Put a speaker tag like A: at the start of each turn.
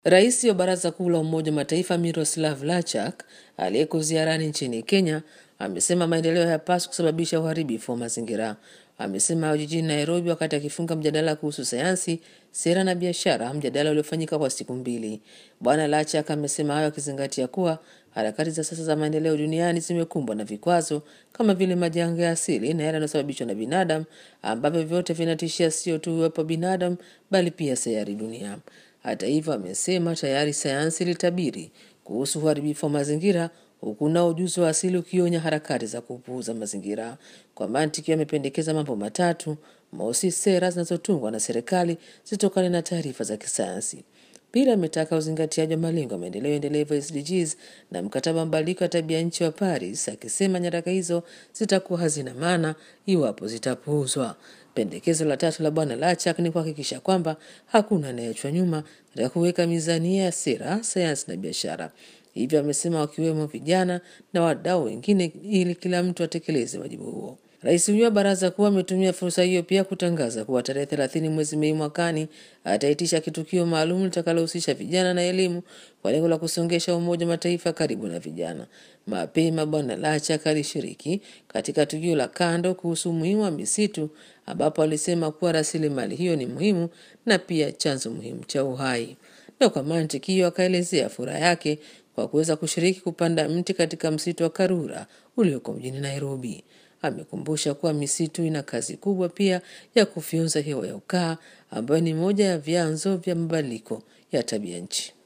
A: Rais wa Baraza Kuu la Umoja wa Mataifa Miroslav Lachak aliyeko ziarani nchini Kenya amesema maendeleo hayapaswi kusababisha uharibifu wa mazingira. Amesema hayo jijini Nairobi wakati akifunga mjadala kuhusu sayansi, sera na biashara, mjadala uliofanyika kwa siku mbili. Bwana Lachak amesema hayo akizingatia kuwa harakati za sasa za maendeleo duniani zimekumbwa na vikwazo kama vile majanga ya asili na yale yanayosababishwa na binadamu, ambavyo vyote vinatishia sio tu uwepo wa binadamu bali pia sayari dunia. Hata hivyo, amesema tayari sayansi ilitabiri kuhusu uharibifu wa mazingira huku nao ujuzi wa asili ukionya harakati za kupuuza mazingira. Kwa mantiki, amependekeza mambo matatu: mosi, sera zinazotungwa na serikali zitokane na taarifa za kisayansi; pili, ametaka uzingatiaji wa malengo ya maendeleo endelevu SDGs na mkataba wa mabadiliko ya tabia nchi wa Paris, akisema nyaraka hizo zitakuwa hazina maana iwapo zitapuuzwa. Pendekezo la tatu la Bwana Lachak ni kuhakikisha kwamba hakuna anayeachwa nyuma katika kuweka mizania ya sera, sayansi na biashara. Hivyo amesema wakiwemo vijana na wadau wengine, ili kila mtu atekeleze wajibu huo. Rais huyo wa baraza kuu ametumia fursa hiyo pia kutangaza kuwa tarehe thelathini mwezi Mei mwakani ataitisha kitukio maalum litakalohusisha vijana na elimu kwa lengo la kusongesha Umoja wa Mataifa karibu na vijana. Mapema Bwana Lachak alishiriki katika tukio la kando kuhusu umuhimu wa misitu, ambapo alisema kuwa rasilimali hiyo ni muhimu na pia chanzo muhimu cha uhai, na kwa mantiki hiyo akaelezea furaha yake kwa kuweza kushiriki kupanda mti katika msitu wa Karura ulioko mjini Nairobi. Amekumbusha kuwa misitu ina kazi kubwa pia ya kufyonza hewa ya ukaa ambayo ni moja ya vyanzo vya mabadiliko ya tabia nchi.